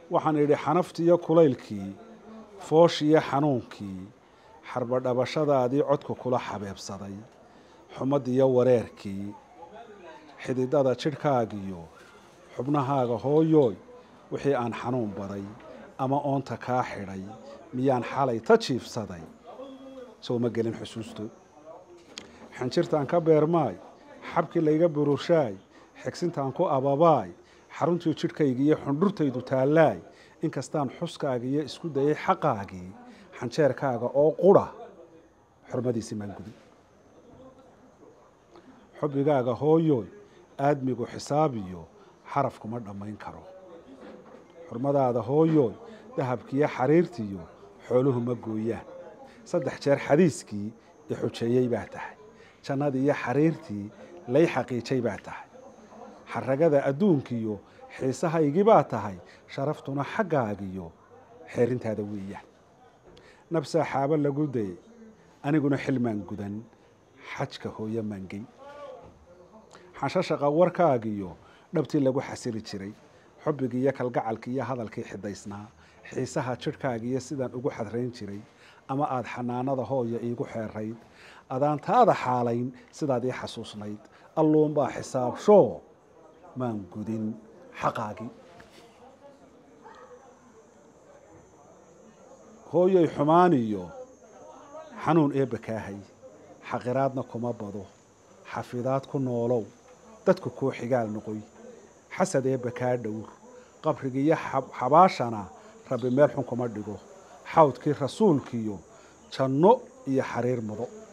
waxaan idhi xanaftiiyo kulaylkii fooshiyo xanuunkii xarbadhabashadaadii codka kula xabeebsaday xumadiyo wareerkii xididada jidhkaagiyo xubnahaaga hooyooy wixii aan xanuun baday ama oonta kaa xidhay miyaan xalay ta jiifsaday soo ma gelin xusuusto xanjirtaan ka beermaay xabkii layga burushaay xigsintaan ku ababaay xaruntii jidhkaygiiyo xundhurtaydu taallaay inkastaan xuskaagiiyo isku dayay xaqaagii xanjeerkaaga oo qudha xurmadiisii maan gudin xubbigaaga hooyooy aadmigu xisaabiyo xaraf kuma dhammayn karo xurmadaada hooyooy dahabkiiyo xariirtiyo xooluhu ma gooyaan saddex jeer xadiiskii i xujeeyey baa tahay jannadii iyo xariirtii lay xaqiijay baa tahay xaragada adduunkiyo xiisahaygii baa tahay sharaftuna xaggaagiyo xeerintaada weeyaan nabsaa xaabo lagu dayay aniguna xilmaan gudan xajka hooyo maangey xanshashaqa warkaagiyo dhabtii lagu xasili jiray xubbigii iyo kalgacalkii iyo hadalkii xidaysnaa xiisaha jidhkaagiiyo sidaan ugu xadrayn jiray ama aada xanaanada hooya iigu xeerayd adaan taada xaalayn sidaad ii xasuusnayd alluunbaa xisaabshoo maan gudin xaqaagii hooyay xumaaniyo xanuun eebba kaahay xaqiraadna kuma bado xafidaad ku noolow dadku kuu xigaal noqoy xasad eebba kaa dhowr qabrigiiyo xabaashana rabbi meel xun kuma dhigo xawdkii rasuulkiyo janno iyo xariir mudo